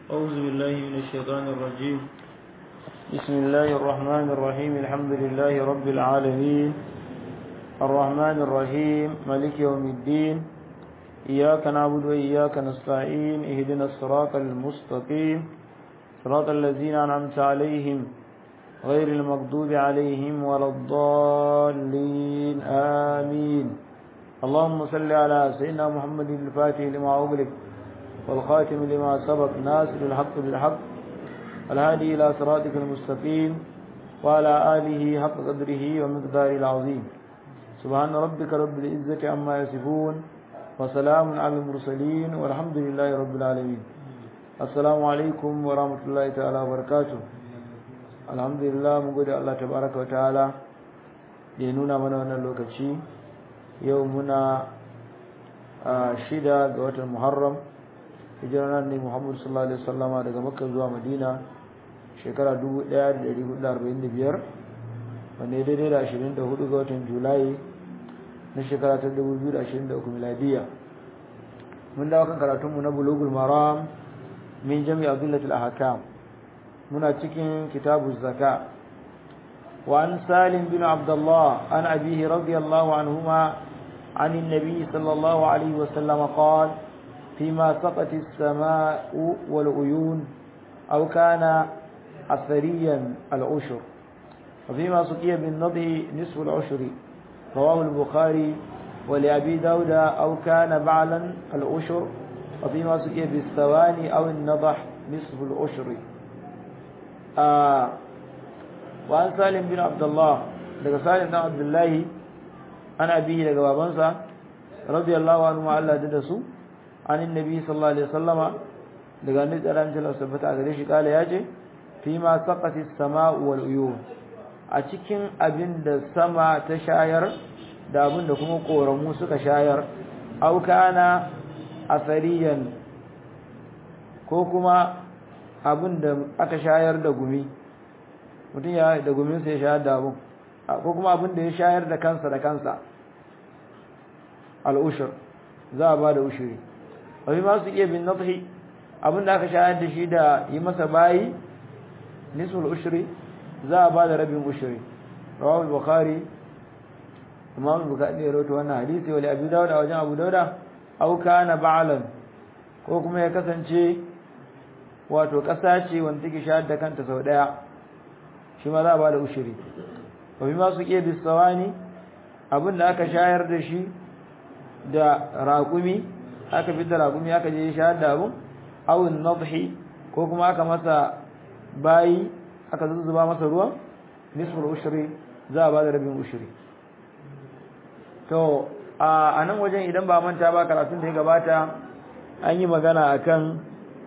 أعوذ بالله من الشيطان الرجيم بسم الله الرحمن الرحيم الحمد لله رب العالمين الرحمن الرحيم ملك يوم الدين إياك نعبد وإياك نستعين اهدنا الصراط المستقيم صراط الذين أنعمت عليهم غير المغضوب عليهم ولا الضالين آمين اللهم صل على سيدنا محمد الفاتح لما أغلق والخاتم لما سبق ناصر الحق بالحق الهادي إلى صراطك المستقيم وعلى آله حق قدره ومقداره العظيم سبحان ربك رب العزة عما يصفون وسلام على المرسلين والحمد لله رب العالمين السلام عليكم ورحمة الله تعالى وبركاته الحمد لله mun gode Allah tabaraka wa ta'ala da ya nuna mana wannan lokaci yau muna shida ga watan Muharram hijirar ne Muhammad sallallahu alaihi wasallama daga Makka zuwa Madina shekara 1445 wanda ya daidai da 24 ga watan Julai na shekara ta 2023 miladiya mun dawo kan karatunmu na Bulughul Maram min Jami' Abdullahi al-Ahkam muna cikin kitabu zaka وعن سالم بن عبد الله عن أبيه رضي الله عنهما عن النبي صلى الله عليه وسلم قال فيما سقت السماء والعيون أو كان أثريا العشر وفيما سقي بالنضه نصف العشر رواه البخاري ولأبي داود أو كان بعلا العشر وفيما سقي بالثواني أو النضح نصف العشر آه وعن سالم بن عبد الله daga Salim dan Abdullahi ana bihi daga babansa radiyallahu anhu ma Allah da su an annabi sallallahu alaihi wasallama daga annabi sallallahu alaihi wasallam tabbata gare shi kala yace fi ma saqati as-sama'u wal uyun a cikin abin da sama ta shayar da abin da kuma koramu suka shayar aw kana asariyan ko kuma abin da aka shayar da gumi mutum ya da gumin sai ya shayar da abin ko kuma abin da ya shayar da kansa da kansa al-ushur za a ba da ushuri wani ma su iya bin nadhi abin da aka shayar da shi da yi masa bayi nisul ushri za a ba da rabin ushri rawahu al-bukhari imam al-bukhari ya rawaito wannan hadisi wali abu dawud a wajen abu dawud aw kana ba'lan ko kuma ya kasance wato kasa ce wanda take shayar da kanta sau daya shi ma za a ba da ushri wa bima su iya bisawani abin da aka shayar da shi da raƙumi aka fi da raƙumi aka je shayar da abin awin nadhi ko kuma aka masa bayi aka zuzzuba masa ruwa nisful ushri za a ba da rabin ushri to a nan wajen idan ba manta ba karatun da ya gabata an yi magana akan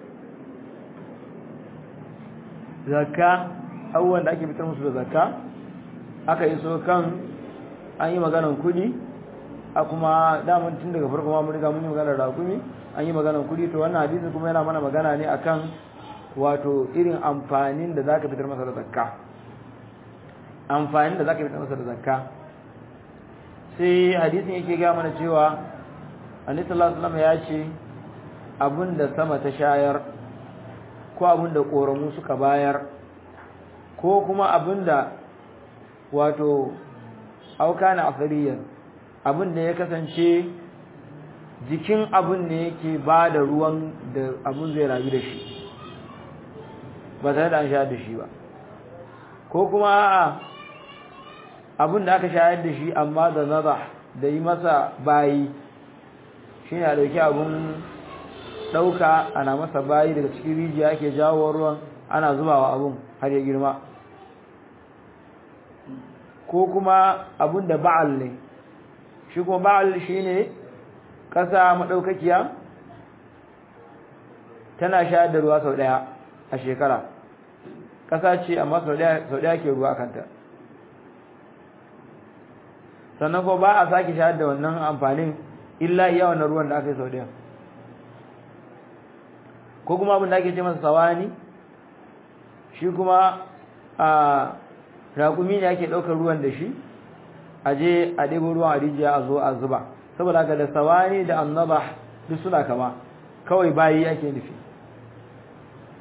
zakka abubuwan da ake fitar musu da zakka aka yi so kan an yi maganan kudi a kuma daman tun daga farko ma mun riga mun yi maganar rakumi an yi maganar kudi to wannan hadisi kuma yana mana magana ne akan wato irin amfanin da zaka fitar masa da zakka amfanin da zaka fitar masa da zakka sai hadisin yake ga mana cewa annabi sallallahu alaihi wasallam ya ce abinda sama ta shayar ko abinda koramu suka bayar ko kuma abinda wato auka na afariyan abin da ya kasance jikin abin ne yake ba da ruwan da abin zai rayu da shi ba tare da an shayar da shi ba ko kuma a'a abin da aka shayar da shi amma da naza da yi masa bayi shi ne a ɗauki abin ɗauka ana masa bayi daga cikin rijiya ake jawo ruwan ana zubawa abin har ya girma ko kuma abun da ba'al ne shi kuma ba'al shine ƙasa madaukakiya tana shayar da ruwa sau daya a shekara ƙasa ce amma sau daya sau daya ke ruwa kanta sannan ko ba a sake shayar da wannan amfanin illa iya wannan ruwan da aka yi sau daya ko kuma abin da ake ce masa sawani shi kuma a raƙumi ne ake ɗaukar ruwan da shi a je a ɗebo ruwan a rijiya a zo a zuba saboda haka da sawani da annaba duk suna kama kawai bayi ake nufi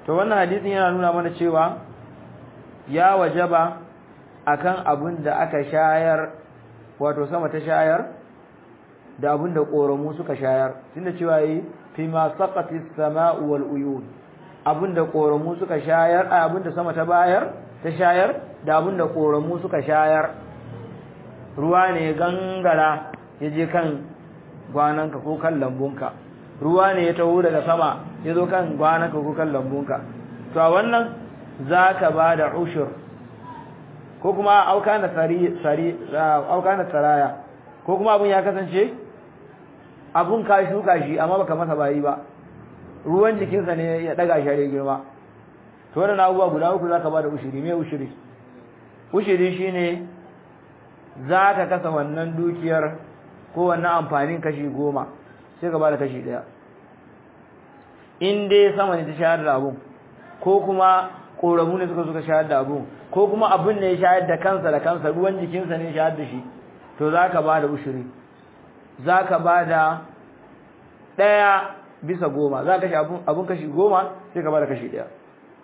to wannan hadisin yana nuna mana cewa ya wajaba akan abin da aka shayar wato sama ta shayar da abin da ƙoramu suka shayar tunda cewa yi fi ma saqati as-sama'u wal uyun abin da ƙoramu suka shayar a abin da sama ta bayar ta shayar da abin da ƙoramu suka shayar ruwa ne gangara ya je kan gwananka ko kan lambunka ruwa ne ya taho daga sama ya zo kan gwananka ko kan lambunka to a wannan za ka ba da ushur ko kuma auka na tsaraya ko kuma abin ya kasance abun ka shuka shi amma baka masa bayi ba ruwan jikinsa ne ya daga shi ya girma to wannan abubuwa guda uku zaka bada ushiri me ushiri ushiri shine zaka kasa wannan dukiyar ko wannan amfanin kashi goma sai ka bada kashi daya in dai sama ne ta shayar da abun ko kuma koramu ne suka suka shayar da abun ko kuma abun ne ya shayar da kansa da kansa ruwan jikinsa ne ya shayar da shi to zaka bada ushiri za ka ba da ɗaya bisa goma za ka shi abun kashi goma sai ka ba da kashi ɗaya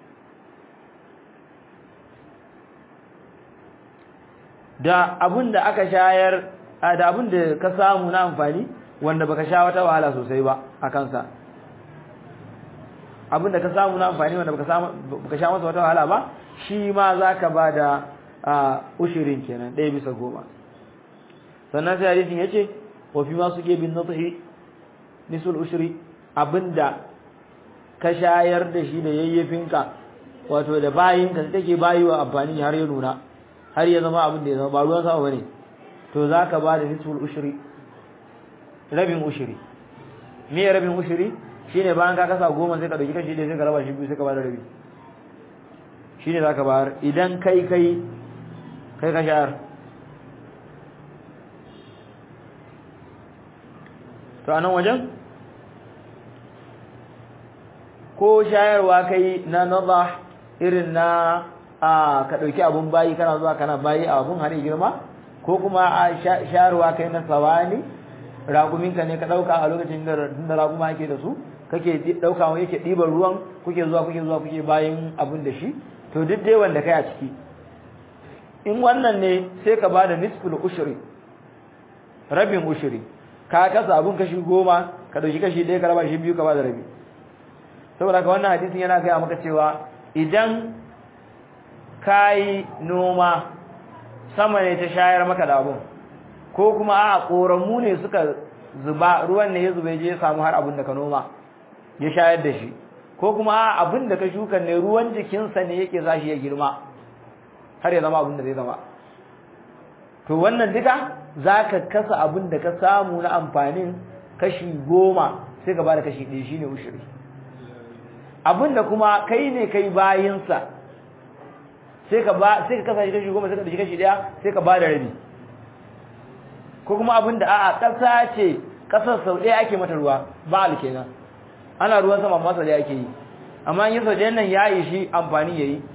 da abun da aka shayar da abun da ka samu na amfani wanda baka sha wata wahala sosai ba a kansa abun da ka samu na amfani wanda baka sha masa wata wahala ba shi ma za ka ba da ushirin kenan ɗaya bisa goma sannan sai hadisin ya ce wafi ma suke bin nuthi nisul ushri abinda ka shayar da shi da yayyafinka wato da bayinka da take bayiwa amfani har ya nuna har ya zama abin da ya zama ba ruwan sama bane to zaka ba da nisul ushri rabin ushri me rabin ushri shine bayan ka kasa goma sai ka dauki kashi da sai ka raba shi biyu sai ka ba da rabi shine zaka bayar idan kai kai kai ka shayar to anan wajen ko shayarwa kai na nadah irin na a ka dauki abun bayi kana zuwa kana bayi a abun har girma ko kuma a shayarwa kai na sawani raguminka ne ka dauka a lokacin da da raguma yake da su kake dauka wani yake diban ruwan kuke zuwa kuke zuwa kuke bayin abun da shi to duk dai wanda kai a ciki in wannan ne sai ka bada nisful ushri rabin ushri ka kasa abun kashi goma ka dauki kashi ɗaya ka raba shi biyu ka ba da rabi saboda ka wannan hadisin yana gaya maka cewa idan kayi noma sama ne ta shayar maka da abun ko kuma a koramu ne suka zuba ruwan ne ya zube je ya samu har abun da ka noma ya shayar da shi ko kuma a abun da ka shuka ne ruwan jikinsa ne yake sa shi ya girma har ya zama abun da zai zama to wannan duka zaka kasa abun da ka samu na amfanin kashi goma sai ka bada kashi ɗaya shine ushiri abun da kuma kai ne kai bayinsa sai ka ba sai ka kasa shi kashi goma sai ka dashi kashi ɗaya sai ka bada rabi ko kuma abun da a'a ƙasa ce ƙasar sau ɗaya ake mata ruwa ba kenan ana ruwan sama amma sau ɗaya ake yi amma in yi sau ɗayan nan ya yi shi amfani ya yi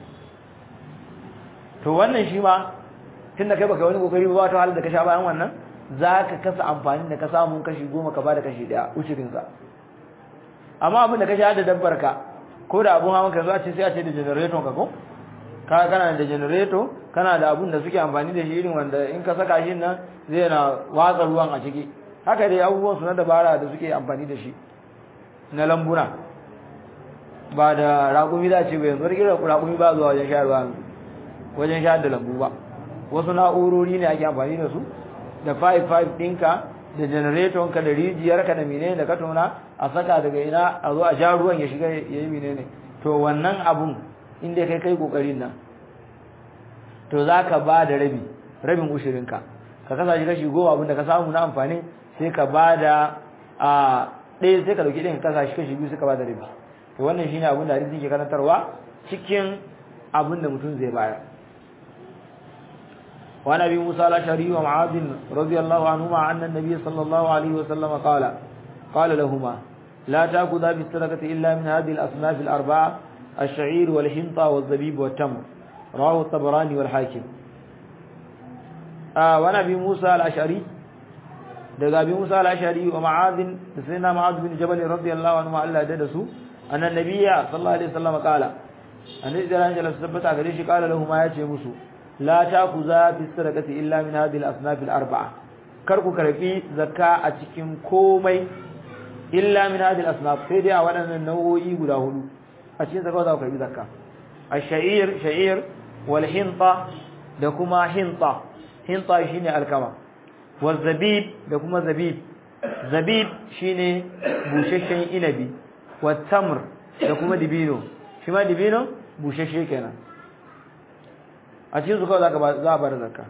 to wannan shi ma tun da kai baka wani kokari ba ta halin da ka sha bayan wannan za ka kasa amfani da ka samu kashi goma ka bada kashi daya ushirinsa amma abin da ka sha da dabbar ka ko da abun hawan ka zo a ce sai a ce da generator ka ko ka kana da generator kana da abun da suke amfani da shi irin wanda in ka saka shi nan zai na watsa ruwan a ciki haka dai abubuwan su na dabara da suke amfani da shi na lambuna ba da raƙumi za ce ba yanzu wani irin raƙumi ba zuwa wajen sha ruwa wajen sha da lambu ba wasu na'urori ne ake amfani da su da 5-5 ɗinka da generator-ka da rijiyarka da menene da ka tona a saka daga ina a zo a sha ruwan ya shiga ya yi menene to wannan abun inda kai kai kokarin nan to za ka ba da rabi rabin ushirinka ka kasa shi kashi goma abin da ka samu na amfani sai ka ba da a ɗaya sai ka dauki ɗin ka kasa shi kashi biyu sai ka ba da rabi to wannan shine abin da hadisi ke karantarwa cikin abin da mutum zai bayar وعن ابي موسى الاشعري ومعاذ رضي الله عنهما ان النبي صلى الله عليه وسلم قال قال لهما لا تاخذا بالصدقه الا من هذه الاصناف الاربعه الشعير والحنطه والزبيب والتمر رواه الطبراني والحاكم آه وعن ابي موسى الاشعري daga abi Musa al-Ashari wa Ma'adh da sayyidina Ma'adh bin Jabal radiyallahu anhu Allah da su annan nabiyya sallallahu alaihi wasallam kala annabi da ran jalasa tabbata gare shi kala lahu ma yace musu la takuza fi sadaqati illa min hadhihi al-asnaf al-arba'a kar ku karbi zakka a cikin komai illa min hadhihi al-asnaf sai dai a waɗannan nau'o'i guda hudu a cikin zakka za ku karbi zakka ash-sha'ir sha'ir wal hinta da kuma hinta hinta shine alkama wal zabib da kuma zabib zabib shine bushashshen inabi wat tamr da kuma dibino shi ma dibino bushashshe kenan a cikin su kawai za ka za a bar zakka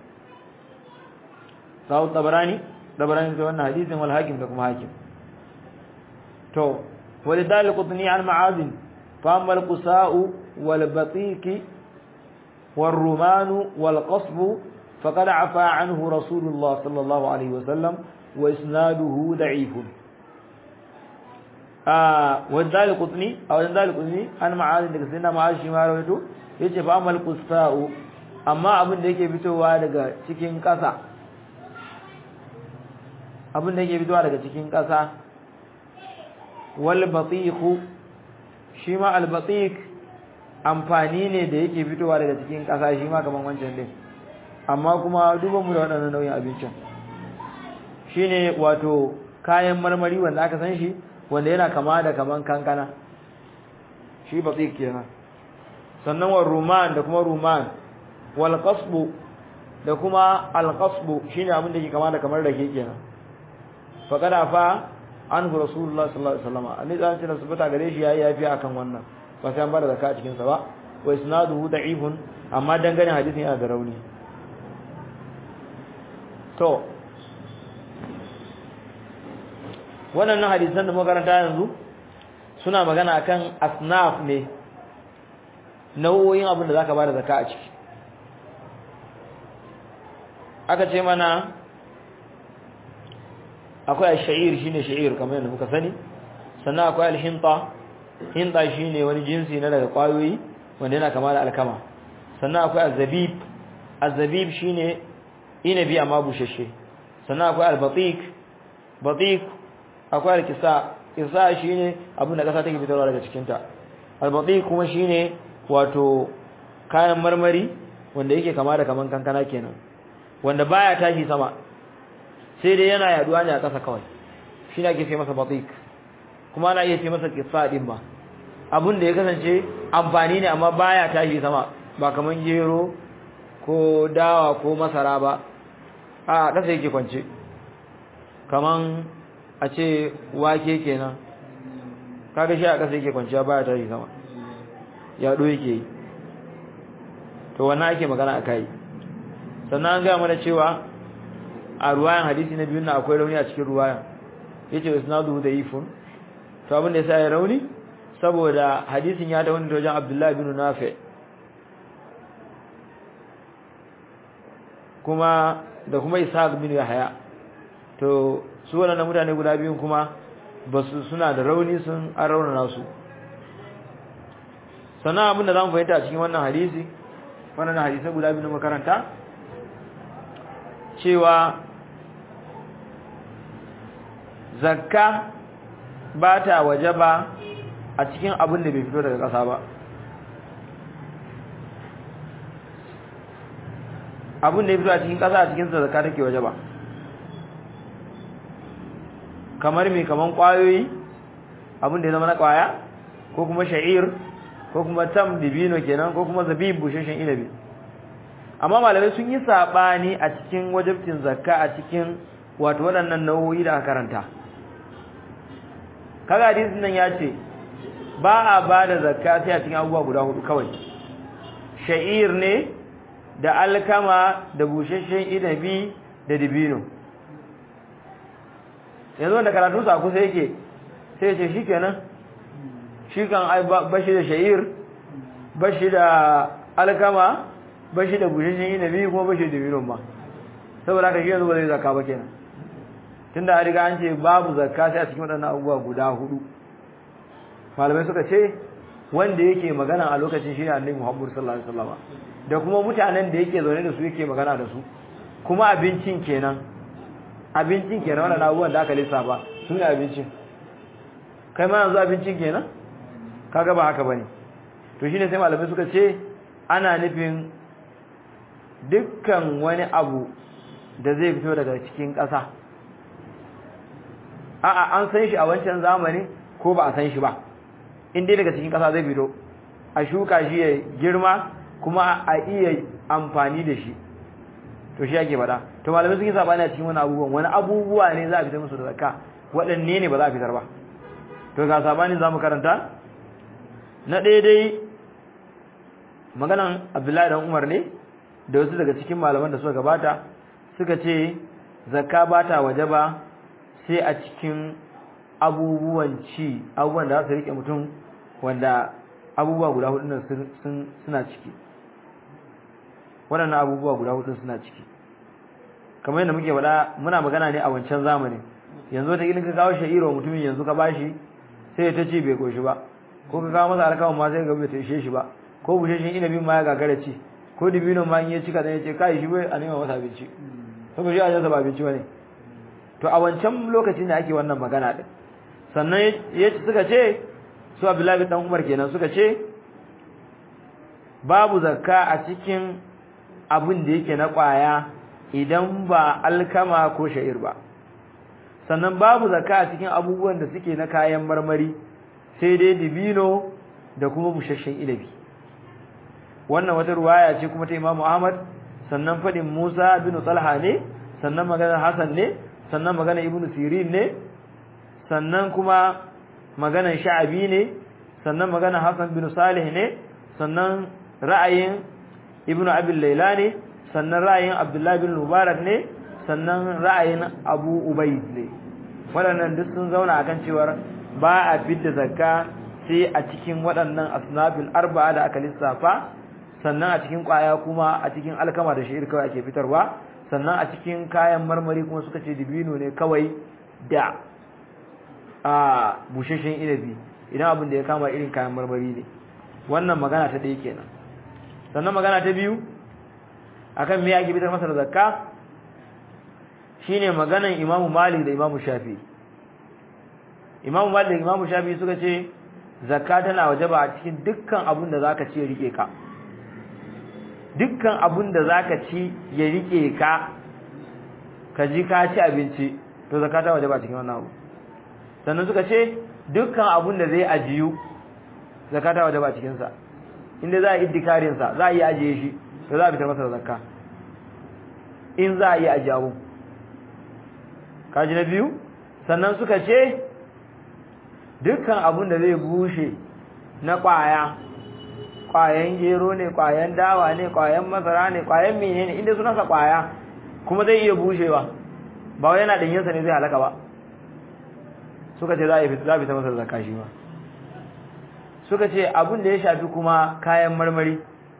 sawu tabarani tabarani da wannan hadisin wal hakim da kuma hakim to walidal qutni an ma'azin fa amma al qusa'u wal batiqi wal rumanu wal qasbu faqad afa anhu rasulullah sallallahu alaihi wasallam wa isnaduhu da'ifun ah wadal qutni aw wadal qutni an ma'azin daga sayyidina ma'az shi ma rawaito yace fa amma al qusa'u amma abin da yake fitowa daga cikin ƙasa abin da yake fitowa daga cikin ƙasa wal batiqu shi ma al batiq amfani ne da yake fitowa daga cikin ƙasa shi ma kaman wancan din amma kuma duban mu da waɗannan nau'in abincin shine wato kayan marmari wanda aka san shi wanda yana kama da kaman kankana shi batiq kenan sannan wa ruman da kuma ruman wal qasbu da kuma al qasbu shine abin da ke kama da kamar rake kenan fa kada fa anhu rasulullah sallallahu alaihi wasallam annabi da ce subata gare shi yayi yafi akan wannan ba sai an bada zakka a cikin sa ba wa isnaduhu da'ifun amma dangane hadisin yana da rauni to wannan hadisan da muka karanta yanzu suna magana akan asnaf ne nau'o'in abin da zaka bada zakka a ciki aka ce mana akwai al-sha'ir shine sha'ir kamar yadda muka sani sannan akwai al-hinta hinta shine wani jinsi na daga kwayoyi wanda yana kama da alkama sannan akwai az-zabib az-zabib shine inabi amma bushashe sannan akwai al-batiq batiq akwai al-kisa kisa shine abin da kasa take fitarwa daga cikin ta al-batiq kuma shine wato kayan marmari wanda yake kama da kaman kankana kenan wanda baya tashi sama sai dai yana yaduwa ne a ƙasa kawai shi ne ake ce masa batik kuma ana iya ce masa kissa din ba abin da ya kasance amfani ne amma baya tashi sama ba kaman gero ko dawa ko masara ba a ƙasa yake kwance kaman a ce wake kenan kaga shi a ƙasa yake kwance baya tashi sama yaɗo yake yi to wannan ake magana a kai sannan an gaya mana cewa a ruwayan hadisi na biyun na akwai rauni a cikin ruwayan yace isnadu da ifun to abin da yasa ya rauni saboda hadisin ya dawo da wajen Abdullah bin Nafi kuma da kuma Ishaq bin Yahya to su wannan mutane guda biyun kuma basu suna da rauni sun an raunana su sannan abin da zamu fahimta a cikin wannan hadisi wannan hadisi guda biyu makaranta cewa zakka ba ta waje ba a cikin abin da bai fito daga ƙasa ba abin da ya fito a cikin ƙasa a cikin zakka take waje ba kamar mai kaman ƙwayoyi abin da ya zama na ƙwaya ko kuma sha'ir ko kuma tam dibino kenan ko kuma zabib busheshen inabi amma malamai sun yi sabani a cikin wajibcin zakka a cikin wato waɗannan nau'o'i da aka karanta kaga hadisin nan ya ce ba a ba da zakka sai a cikin abubuwa guda hudu kawai sha'ir ne da alkama da busheshen inabi da dibino yanzu wanda karatu sa kusa yake sai ce shikenan shi kan bashi da sha'ir bashi da alkama bashi da bushashin inabi kuma bashi da dibino ba saboda haka shi yanzu ba zai zakka ba kenan tunda an riga an ce babu zakka sai a cikin waɗannan abubuwa guda hudu malamai suka ce wanda yake magana a lokacin shi ne annabi Muhammad sallallahu alaihi wasallam da kuma mutanen da yake zaune da su yake magana da su kuma abincin kenan abincin kenan wannan abubuwan da aka lissafa su ne abincin kai ma yanzu abincin kenan kaga ba haka bane to shine sai malamai suka ce ana nufin dukkan wani abu da zai fito daga cikin ƙasa a'a an san shi a wancan zamani ko ba a san shi ba in dai daga cikin ƙasa zai fito a shuka shi ya girma kuma a iya amfani da shi to shi ake faɗa to malamai sun yi sabani a cikin wani abubuwan wani abubuwa ne za a fitar musu da zakka waɗanne ne ba za a fitar ba to ga sabani za mu karanta na ɗaya dai maganan abdullahi dan umar ne da wasu daga cikin malaman da suka gabata suka ce zakka ba ta waje ba sai a cikin abubuwan ci abubuwan da za su rike mutum wanda abubuwa guda hudu nan suna ciki waɗannan abubuwa guda hudu suna ciki kamar yadda muke faɗa muna magana ne a wancan zamanin yanzu wata ka kawo sha'iro mutumin yanzu ka bashi sai ta ce bai koshi ba ko ka kawo masa alkawan ma sai ga bai ta ishe shi ba ko busheshen inabin ma ya gagara ci ko dibino ma in ya cika dan ya ce kai shi bai a nema masa abinci saboda shi a jinsa ba abinci bane to a wancan lokacin da ake wannan magana din sannan ya suka ce su Abdullahi dan Umar kenan suka ce babu zakka a cikin abin da yake na kwaya idan ba alkama ko sha'ir ba sannan babu zakka a cikin abubuwan da suke na kayan marmari sai dai dibino da kuma busasshen inabi wannan wata ruwaya ce kuma ta Imam Ahmad sannan fadin Musa bin Talha ne sannan maganar Hassan ne sannan maganar Ibn Sirin ne sannan kuma maganar Sha'abi ne sannan maganar Hassan bin Salih ne sannan ra'ayin Ibn Abi Layla ne sannan ra'ayin Abdullah bin Mubarak ne sannan ra'ayin Abu Ubayd ne waɗannan duk sun zauna akan cewa ba a fidda zakka sai a cikin waɗannan asnafil arba'a da aka lissafa sannan a cikin kwaya kuma a cikin alkama da sha'ir kawai ake fitarwa sannan a cikin kayan marmari kuma suka ce dibino ne kawai da a busheshen inabi idan abin da ya kama irin kayan marmari ne wannan magana ta ɗaya kenan sannan magana ta biyu akan me ake fitar masa da zakka shine maganan imamu malik da imamu shafi imamu malik da imamu shafi suka ce zakka tana wajaba a cikin dukkan abin da zaka ci ya rike ka dukkan abin da zaka ci ya rike ka ka ji ka ci abinci to zakka ta wajaba a cikin wannan abu sannan suka ce dukkan abin da zai ajiyu zakka ta wajaba a cikin sa inda za a yi iddikarin sa za a yi ajiye shi to za a fitar masa da zakka in za a yi ajiye abu kaji na biyu sannan suka ce dukkan abin da zai bushe na kwaya kwayan gero ne kwayan dawa ne kwayan masara ne kwayan menene inda sunansa kwaya kuma zai iya bushewa ba wai yana danyensa ne zai halaka ba suka ce za a fita masa zakka shi ma suka ce abin da ya shafi kuma kayan marmari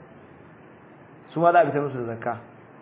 su ma za a fita musu da zakka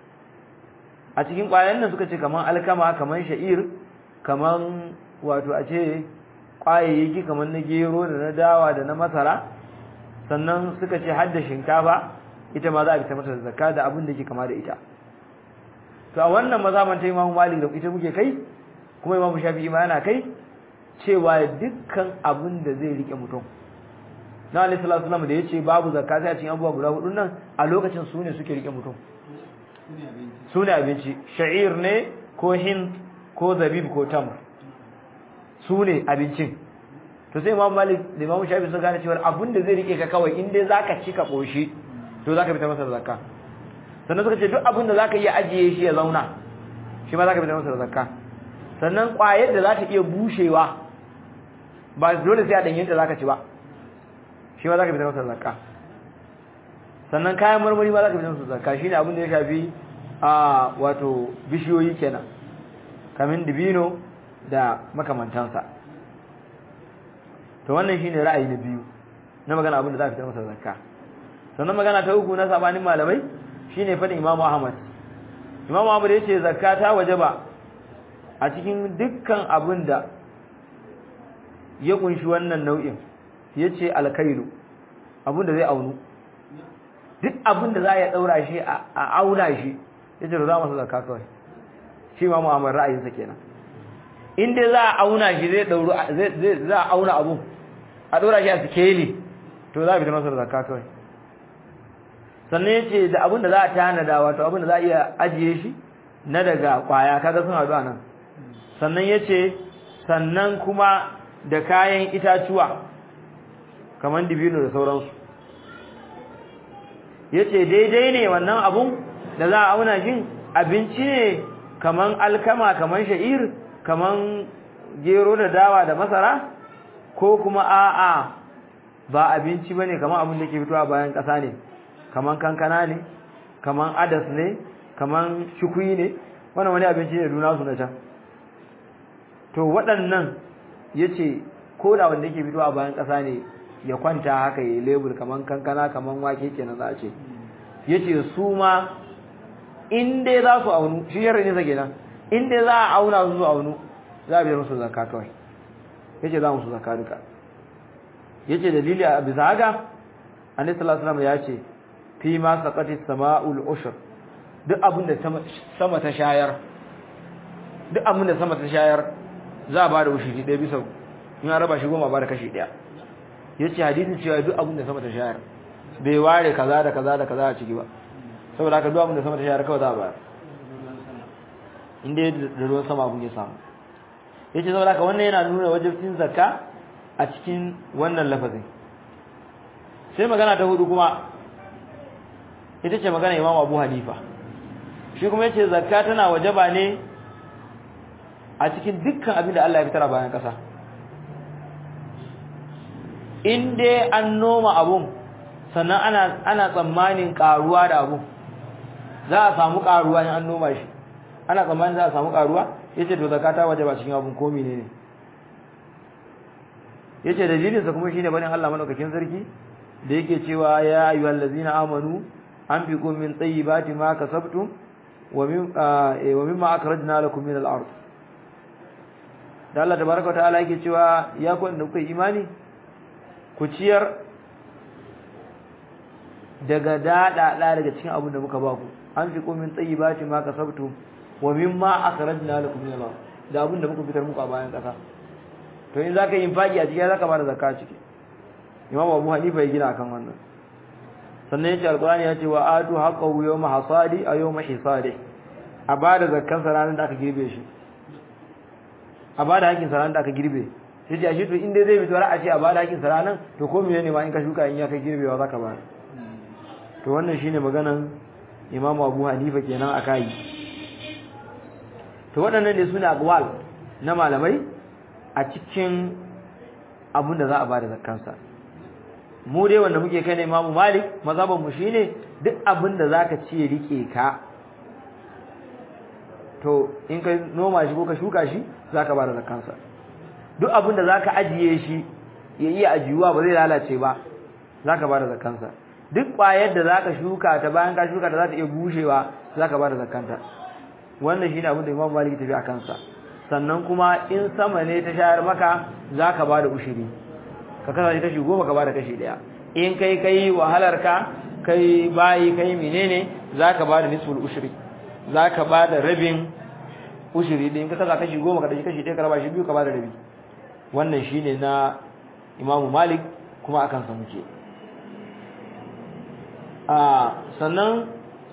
a cikin kwayan nan suka ce kaman alkama kaman sha'ir kaman wato a ce kwayayyaki kaman na gero da na dawa da na masara sannan suka ce hadda shinkafa ita ma za a fita mata zakka da abin da ke kama da ita to a wannan mazaban ta Imam Malik da ita muke kai kuma Imam Shafi'i ma yana kai cewa dukkan abin da zai rike mutum na Alaihi salatu wasallam da yace babu zakka sai a cikin abubuwa guda hudu nan a lokacin su ne suke rike mutum su ne abinci sha'ir ne ko hind ko zabib ko tamr su ne abincin to sai imam malik da imam shafi sun gane cewa abin da zai rike ka kawai in dai zaka ci ka koshi to zaka fita masa zakka sannan suka ce duk abin da zaka iya ajiye shi ya zauna shi ma zaka fita masa zakka sannan kwayar da za ta iya bushewa ba dole sai a danyen ta zaka ci ba shi ma zaka fita masa zakka sannan kayan marmari ma zaka fita masa zakka shine abin da ya shafi a wato bishiyoyi kenan kamin dibino da makamantansa to wannan shine ra'ayi na biyu na magana abin da za a fitar masa zakka sannan magana ta uku na sabanin malamai shine fadin Imam Ahmad Imam Ahmad yace zakka ta wajaba a cikin dukkan abin da ya kunshi wannan nau'in yace alkailu abin da zai aunu duk abin da za ya daura shi a auna shi yace za masa zakka kawai shi Imam Ahmad ra'ayinsa kenan in dai za a auna shi zai dauru zai za a auna abun a dora shi a sikeli to za a fitar masa da zakka kawai sannan yace da abin da za a tanada wato abin da za a iya ajiye shi na daga kwaya kaga sun haɗu nan sannan yace sannan kuma da kayan itacuwa kamar dibino da sauransu yace daidai ne wannan abun da za a auna shin abinci ne kaman alkama kaman sha'ir kaman gero da dawa da masara ko kuma a'a ba abinci bane kaman abin da ke fitowa bayan ƙasa ne kaman kankana ne kaman adas ne kaman shukui ne wannan wani abinci ne duna su na can to waɗannan yace ko da wanda yake fitowa bayan ƙasa ne ya kwanta haka yayi lebur kaman kankana kaman wake kenan za a ce yace su ma in dai za su aunu shi yarda ne sake nan in dai za a auna su su aunu za a biyar musu zakka kawai yace za mu su zakka duka yace dalili a bisa haka annabi sallallahu alaihi wasallam ya ce fi ma saqati sama'ul ushr duk abin da sama ta shayar duk abin da sama ta shayar za a ba da ushiri ɗaya bisa in an raba shi goma ba da kashi ɗaya yace hadisin cewa duk abin da sama ta shayar bai ware kaza da kaza da kaza a ciki ba saboda haka duk abin da sama ta shayar kawai za a bayar inda da ruwan sama abin ya samu yace saboda haka wannan yana nuna wajibcin zakka a cikin wannan lafazin sai magana ta hudu kuma ita ce magana Imam Abu Hanifa shi kuma yace zakka tana wajaba ne a cikin dukkan abin da Allah ya fitar a bayan kasa in dai an noma abun sannan ana ana tsammanin karuwa da abun za a samu karuwa in an noma shi ana tsammanin za a samu karuwa yace to zakata wajaba cikin abun ko menene yace dalilin sa kuma shine bane Allah madaukakin sarki da yake cewa ya ayyuhal ladzina amanu anfiqu min tayyibati ma kasabtum wa min wa mimma akhrajna lakum min al-ard da Allah tabaaraka wa ta'ala yake cewa ya ku da kuka imani ku ciyar daga dada daga cikin abin da muka ba ku anfiqu min tayyibati ma kasabtum wa mimma akhrajna lakum min al-ard da abin da muka fitar muku a bayan kasa to in zaka yi infaki a cikin zaka bada zakka ciki Imam Abu Hanifa ya gina akan wannan sannan yace alqur'ani yace wa atu haqqahu yawma hasadi a yawma hisadi a bada zakkan sa ranar da aka girbe shi a bada hakkin sa ranar da aka girbe sai ce ashe to in dai zai fito a ce a bada hakkin sa ranar to ko menene ma in ka shuka in ya kai girbewa zaka bada to wannan shine maganan Imam Abu Hanifa kenan akai to waɗannan ne sune aqwal na malamai a cikin abin da za a bada zakkansa mu dai wanda muke kai ne Imam Malik mazhaban mu shine duk abin da zaka ci rike ka to in ka noma shi ko ka shuka shi zaka bada zakkansa duk abin da zaka ajiye shi ya iya ajiyuwa ba zai lalace ba zaka bada zakkansa duk ƙwayar da zaka shuka ta bayan ka shuka ta za ta iya bushewa zaka bada zakkanta wannan shine abin da Imam Malik tafi a kansa sannan kuma in sama ne ta shayar maka zaka bada ushiri ka kasa kashi goma ka bada kashi daya in kai kai wahalar ka kai bayi kai menene zaka bada nisful ushri zaka bada rabin ushri din ka kasa kashi goma ka dashi kashi daya ka raba shi biyu ka bada rabi wannan shine na Imam Malik kuma akan sa muke a sannan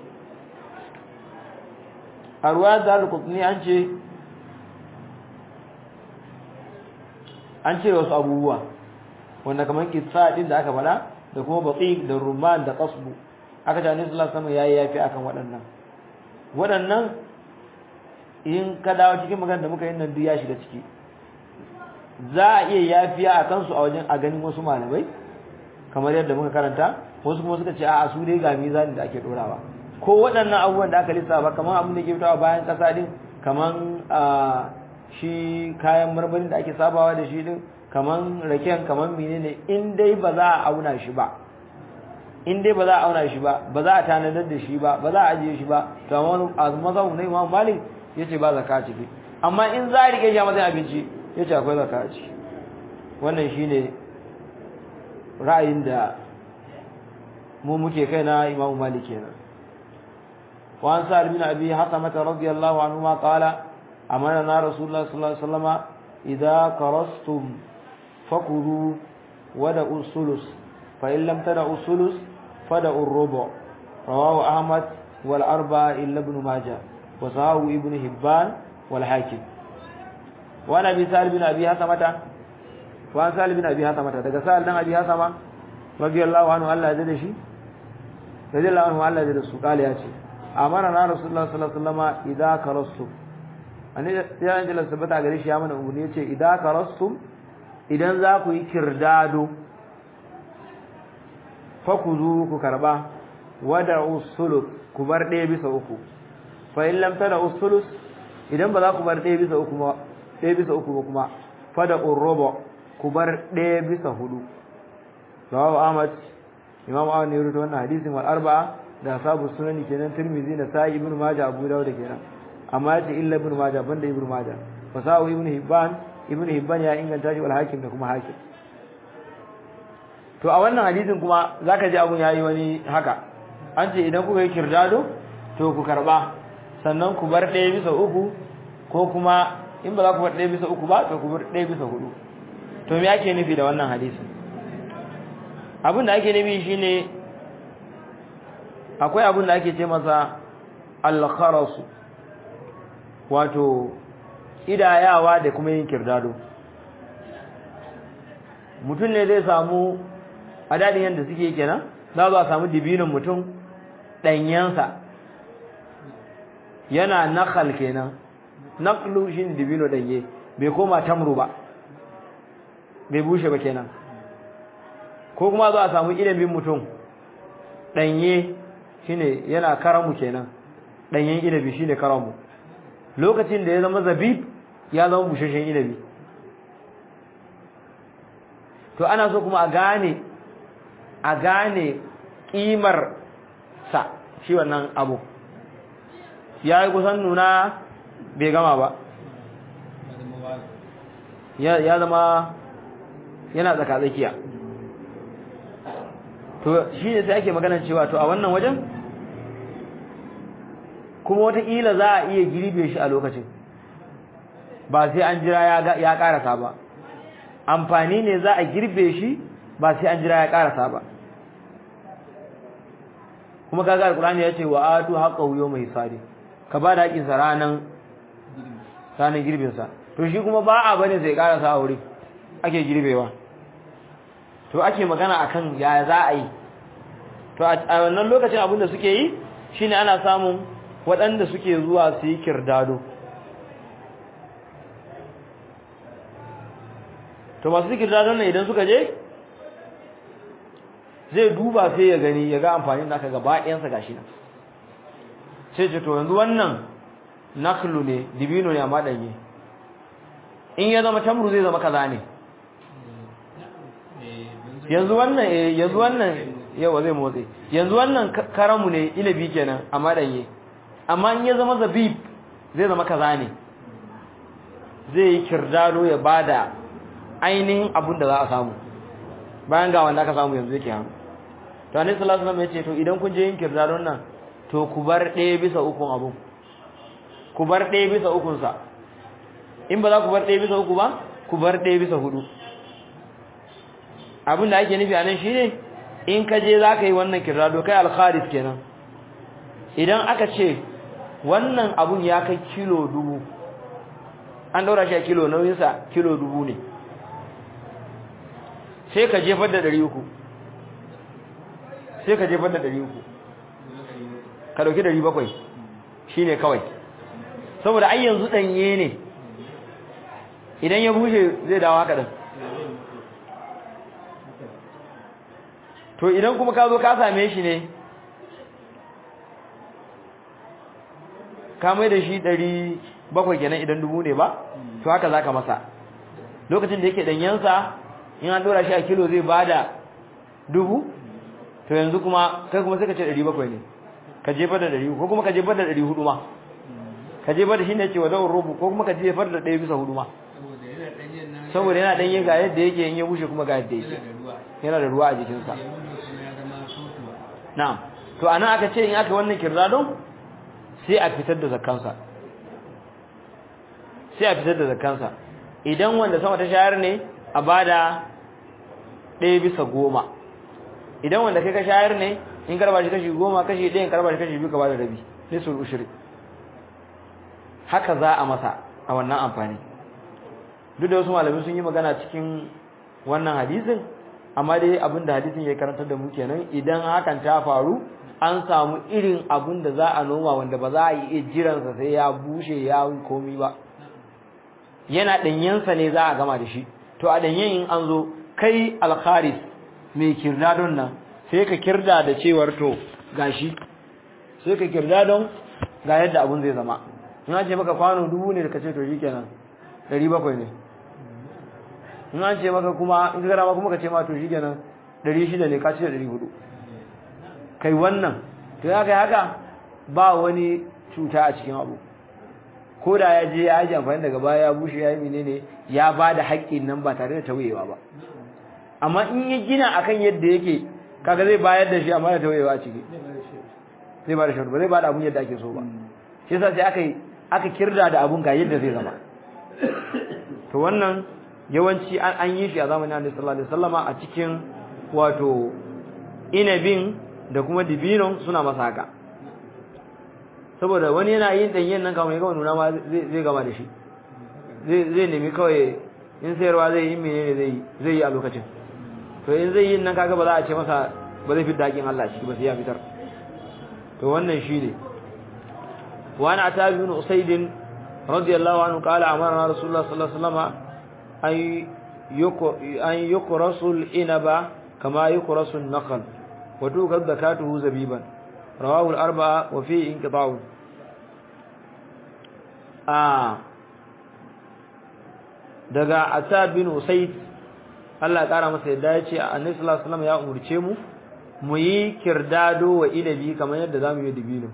a ruwa da al-qutni an ce an ce wasu abubuwa wanda kamar kitsa din da aka fada da kuma baqiq da rumman da qasbu aka ce annabi sallallahu alaihi wasallam yayi yafi akan waɗannan waɗannan in ka dawo cikin magana da muka yi nan duk ya shiga ciki za a iya yafiya a kansu a wajen a ganin wasu malamai kamar yadda muka karanta wasu kuma suka ce a'a su dai ga mizanin da ake dorawa ko waɗannan abubuwan da aka lissafa kamar abin da ke fitowa bayan ƙasa din kamar shi kayan marmarin da ake sabawa da shi din kaman raken kaman menene in dai ba za a auna shi ba in dai ba za a auna shi ba ba za a tanadar da shi ba ba za a ajiye shi ba to amma mazhabu na Imam Malik yace ba zakka ciki amma in za a rike shi a matsayin abinci yace akwai zakka ciki wannan shine ra'ayin da mu muke kai na Imam Malik kenan wa an sa'al bin abi hasamata radiyallahu anhu ma qala أمرنا رسول الله صلى الله عليه وسلم إذا كرستم فكلوا wada usulus fa in lam tada usulus fada urrubu rawahu ahmad wal arba'a illa ibn majah wa sahahu ibn hibban wal hakim wa nabi sa'id bin abi hasamata wa sa'id bin abi hasamata daga sa'id dan abi hasama radiyallahu anhu Allah ya da shi radiyallahu anhu Allah ya da su kale ya ce amara na rasulullah sallallahu alaihi wasallam idza karastu ani ya ji la sabata gare shi ya mana umurni yace idza karastu idan za ku yi kirdado fa ku zu ku karba wada usulus ku bar ɗaya bisa uku fa in lam tada usulus idan ba za ku bar ɗaya bisa uku ba ɗaya bisa uku ba kuma fada urruba ku bar ɗaya bisa hudu rawahu ahmad imam ahmad ne ya rubuta wannan hadisin wal arba'a da sabu sunani kenan tirmizi na sa'i ibnu majah abu dawud kenan amma yace illa ibnu majah banda ibnu majah fa sa'u ibnu hibban ibnu hibban ya inganta shi wal hakim da kuma hakim to a wannan hadisin kuma zaka ji abun yayi wani haka an ce idan kuka yi kirdado to ku karba sannan ku bar ɗaya bisa uku ko kuma in ba za ku bar ɗaya bisa uku ba to ku bar ɗaya bisa hudu to me ake nufi da wannan hadisin abin da ake nufi shine akwai abin da ake ce masa al-kharasu wato idayawa da kuma yin kirdado mutum ne zai samu a dadin yadda suke kenan za a samu dibinin mutum ɗanyensa yana nakal kenan naklu shi dibino ɗanye bai koma tamru ba bai bushe ba kenan ko kuma za a samu ilimin mutum ɗanye shine yana karamu kenan ɗanyen inabi shine karamu lokacin da ya zama zabib ya zama bushashen inabi to ana so kuma a gane a gane ƙimar sa shi wannan abu ya yi kusan nuna bai gama ba ya zama yana tsaka-tsakiya to shi ne sai ake magana cewa to a wannan wajen kuma wataƙila za a iya girbe shi a lokacin ba sai an jira ya ƙarasa ba amfani ne za a girbe shi ba sai an jira ya ƙarasa ba kuma kaga alƙur'ani ya ce wa atu haqqahu yawma hisadi ka ba da haƙinsa ranan ranan girbinsa to shi kuma ba a bane sai ƙarasa a wuri ake girbewa to ake magana akan ya za a yi to a wannan lokacin abinda suke yi shine ana samun waɗanda suke zuwa su yi kirdado to masu kirdado ne idan suka je zai duba sai ya gani ya ga amfanin naka gaba ɗayansa gashi nan sai ce to yanzu wannan naklu ne dibino ne amma ɗanye in ya zama tamru zai zama kaza ne yanzu wannan eh yanzu wannan yawa zai motsi yanzu wannan karamu ne ilabi kenan amma danye amma in ya zama zabib zai zama kaza ne zai yi kirdado ya bada ainihin abun da za a samu bayan ga wanda aka samu yanzu yake hannu to annabi sallallahu alaihi wasallam ya ce to idan kun je yin kirdadon nan to ku bar ɗaya bisa ukun abun ku bar ɗaya bisa ukun sa in ba za ku bar ɗaya bisa uku ba ku bar ɗaya bisa hudu abin da ake nufi a nan shi ne in ka je za ka yi wannan kirado kai alkharis kenan idan aka ce wannan abun ya kai kilo dubu an daura shi a kilo nauyinsa kilo dubu ne sai ka jefar da ɗari uku sai ka jefar da ɗari uku ka ɗauki ɗari bakwai shi ne kawai saboda ai yanzu ɗanye ne idan ya bushe zai dawo haka ɗin to idan kuma ka zo ka same shi ne ka mai da shi ɗari bakwai kenan idan dubu ne ba to haka za ka masa lokacin da yake ɗanyensa in an ɗora shi a kilo zai bada dubu to yanzu kuma kai kuma sai ka ce ɗari bakwai ne ka jefar da ɗari ko kuma ka jefar da ɗari hudu ma ka jefar da shi ne ce wa zaun rubu ko kuma ka jefar da ɗaya bisa hudu ma saboda yana ɗanye ga yadda yake in ya bushe kuma ga yadda yake yana da ruwa a jikinsa na'am to anan aka ce in aka wannan kirdadon sai a fitar da zakkansa sai a fitar da zakkansa idan wanda sama ta shayar ne a bada ɗaya bisa goma idan wanda kai ka shayar ne in karba shi kashi goma kashi ɗaya in karba shi kashi biyu ka bada rabi nisul ushri haka za a masa a wannan amfani duk da wasu malamai sun yi magana cikin wannan hadisin amma dai abin da hadisin ya karantar da mu kenan idan hakan ta faru an samu irin abin da za a noma wanda ba za a yi jiransa sai ya bushe ya komi ba yana ɗanyensa ne za a gama da shi to a ɗanyen in an zo kai alkharis mai kirdadon nan sai ka kirda da cewar to gashi sai ka kirda don ga yadda abun zai zama in an ce maka kwano dubu ne da ka ce to shikenan ɗari bakwai ne in an ce maka kuma in ka gara ma kuma ka ce ma to shikenan ɗari shida ne ka ce da ɗari hudu kai wannan to ya kai haka ba wani cuta a cikin abu ko da ya je ya ji amfani daga baya ya bushe ya yi menene ya ba da haƙƙin nan ba tare da tawayewa ba amma in ya gina akan yadda yake kaga zai bayar da shi amma da tawayewa a ciki zai ba da shi ba zai ba da abun yadda ake so ba shi yasa sai aka aka kirda da abun ga yadda zai zama to wannan yawanci an an yi shi a zamanin Annabi sallallahu alaihi wasallama a cikin wato inabin da kuma dibinon suna masa haka saboda wani yana yin danyen nan kamar ya gama nuna ma zai gama da shi zai nemi kawai in sayarwa zai yi menene zai zai yi a lokacin to in zai yi nan kaga ba za a ce masa ba zai fitar hakin Allah shi ba sai ya fitar to wannan shine wa ana ta bin usayd radiyallahu anhu qala amara rasulullah sallallahu alaihi wasallam ay yuko an yukrasul inaba kama yukrasul naql wa tukad zakatuhu zabiban rawahu al-arba'a wa fi inqita'u ah daga Asad bin Usayd Allah ya kara masa yadda ya ce Annabi sallallahu alaihi wasallam ya umurce mu mu yi kirdado wa ilabi kamar yadda zamu yi dibino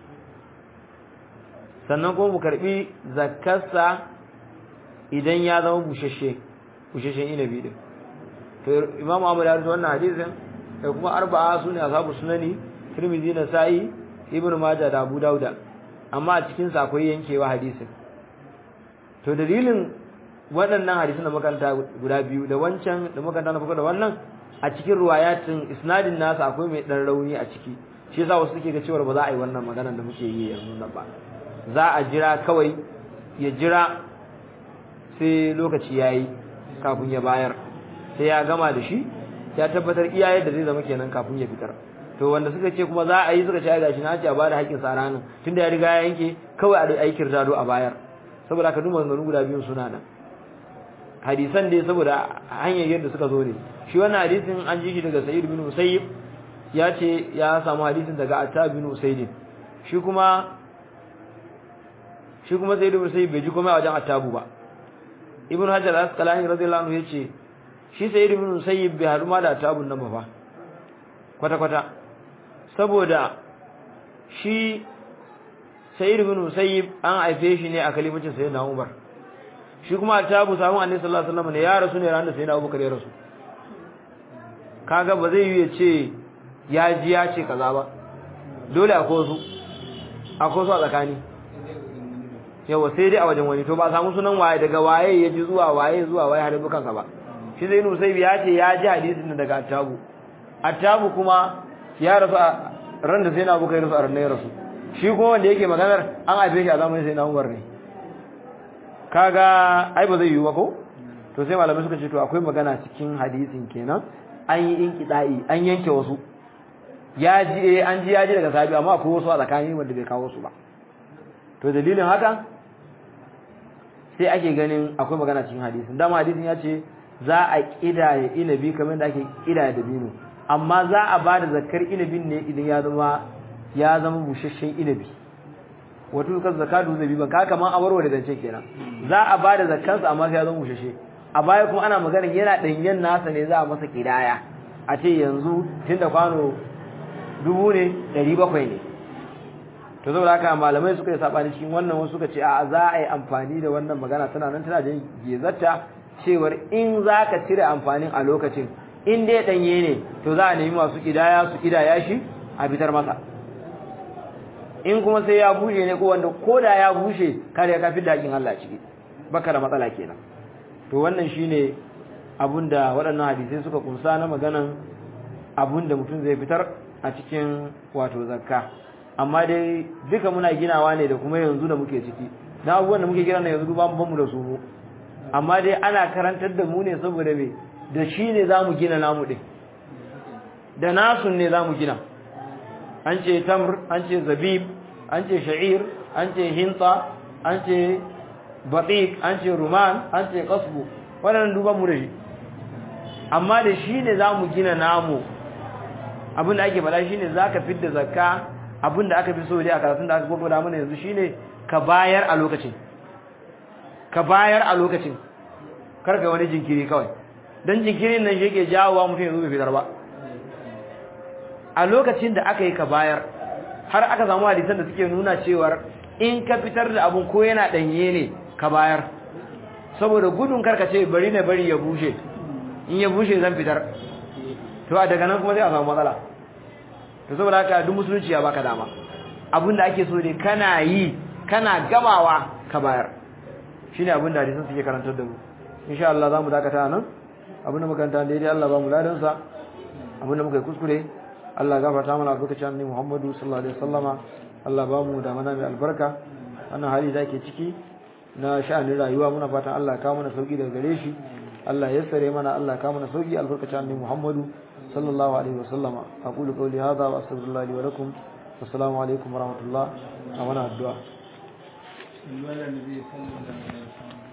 sannan kuma mu karbi zakkarsa idan ya zama bushashe bushashen ilabi din to Imam Ahmad ya rawaito wannan hadisin da kuma arba'a sune ashabu sunani Tirmidhi na Sa'i Ibn Majah da Abu Dauda amma a cikin sa akwai yankewa hadisin to dalilin waɗannan hadisan da makaranta guda biyu da wancan da makaranta na farko da wannan a cikin ruwayatin isnadin nasa akwai mai dan rauni a ciki shi yasa wasu suke ga cewa ba za a yi wannan magana da muke yi yanzu nan ba za a jira kawai ya jira sai lokaci yayi kafin ya bayar sai ya gama da shi ya tabbatar iya yadda zai zama kenan kafin ya fitar to wanda suka ce kuma za a yi suka ce ai gashi na ce a bada haƙƙin sa ranan tunda ya riga ya yanke kawai a aikin rado a bayar saboda ka duma maganganu guda biyun suna nan hadisan dai saboda hanyar yadda suka zo ne shi wannan hadisin an ji shi daga Sa'id bin Musayyib ya ce ya samu hadisin daga Atta bin Usayd shi kuma shi kuma Sa'id bin Musayyib bai ji komai a wajen Attabu ba Ibn Hajar al-Asqalani radiyallahu anhu yace shi Sa'id bin Musayyib bai haɗu ma da Attabun nan ba fa kwata kwata saboda shi Sa'id bin Musayyib an haife shi ne a kalimacin Sayyidina Umar shi kuma tabu samun annabi sallallahu alaihi wasallam ne ya rasu ne ran da sai na Abubakar ya rasu kaga ba zai yi ya ce ya ji ya ce kaza ba dole akwai su akwai su a tsakani yawa sai dai a wajen wani to ba samu sunan waye daga waye ya ji zuwa waye zuwa waye har bukansa ba shi zai nusai ya ce ya ji hadisin daga attabu attabu kuma ya rasu a ran da sai na Abubakar ya rasu a ran ya rasu shi kuma wanda yake maganar an haife shi a zamanin sai na Umar ne kaga ai ba zai yiwu ba ko to sai malamai suka ce to akwai magana cikin hadisin kenan an yi inkida'i an yanke wasu ya ji eh an ji ya ji daga sahabi amma akwai wasu a tsakani wanda bai kawo su ba to dalilin haka sai ake ganin akwai magana cikin hadisin dama hadisin ya ce za a kidaya inabi kamar da ake kidaya dabino amma za a ba da zakar inabin ne idan ya zama ya zama busasshen inabi wato kan zakatu zabi ban ka kaman awarwa da zance kenan za a ba da zakkansa amma sai ya zama bushashe a baya kuma ana magana yana danyen nasa ne za a masa kidaya a ce yanzu tunda kwano dubu ne ɗari bakwai ne to saboda haka malamai suka yi sabani cikin wannan wasu suka ce a za a yi amfani da wannan magana tana nan tana jin gezarta cewar in za ka cire amfanin a lokacin in dai ɗanye ne to za a nemi masu kidaya su kidaya shi a fitar masa in kuma sai ya bushe ne ko wanda koda ya bushe kare ya kafi dakin Allah ciki baka da matsala kenan to wannan shine abinda waɗannan hadisai suka kunsa na maganan abinda mutum zai fitar a cikin wato zakka amma dai duka muna ginawa ne da kuma yanzu da muke ciki na abubuwan da muke gina na yanzu ba mu da su mu amma dai ana karantar da mu ne saboda me da shi ne za mu gina namu ɗin da nasun ne za mu gina an ce tamr an ce zabib an ce sha'ir an ce hinta an ce batik an ce ruman an ce kasbu waɗannan duban mu da shi amma da shi ne za mu gina namu abinda ake faɗa shi ne za ka fidda zakka abinda aka fi so dai a karatun da aka gwagwada mana yanzu shi ne ka bayar a lokacin ka bayar a lokacin karka wani jinkiri kawai don jinkirin nan shi ke jawowa mutum yanzu bai fitar ba a lokacin da aka yi ka bayar har aka samu hadisan da suke nuna cewar in ka fitar da abun ko yana ɗanye ne ka bayar saboda gudun karka ce bari na bari ya bushe in ya bushe zan fitar to a daga nan kuma zai a samu matsala to saboda haka duk musulunci ya baka dama abinda ake so ne kana yi kana gamawa ka bayar shine abinda hadisan suke karantar da mu insha Allah zamu dakata nan abinda muka kanta daidai Allah ba mu ladan sa abinda muka yi kuskure Allah gafarta mana albarkacin annabi Muhammadu sallallahu alaihi wasallama Allah ba mu da mana mai albarka wannan hali da ke ciki na sha'anin rayuwa muna fatan Allah ya kawo mana sauki daga gare shi Allah ya sare mana Allah ya kawo mana sauki albarkacin annabi Muhammadu sallallahu alaihi wasallama aqulu qawli hadha wa astaghfirullah li wa lakum assalamu alaikum wa rahmatullah a wannan addu'a النبي صلى الله عليه وسلم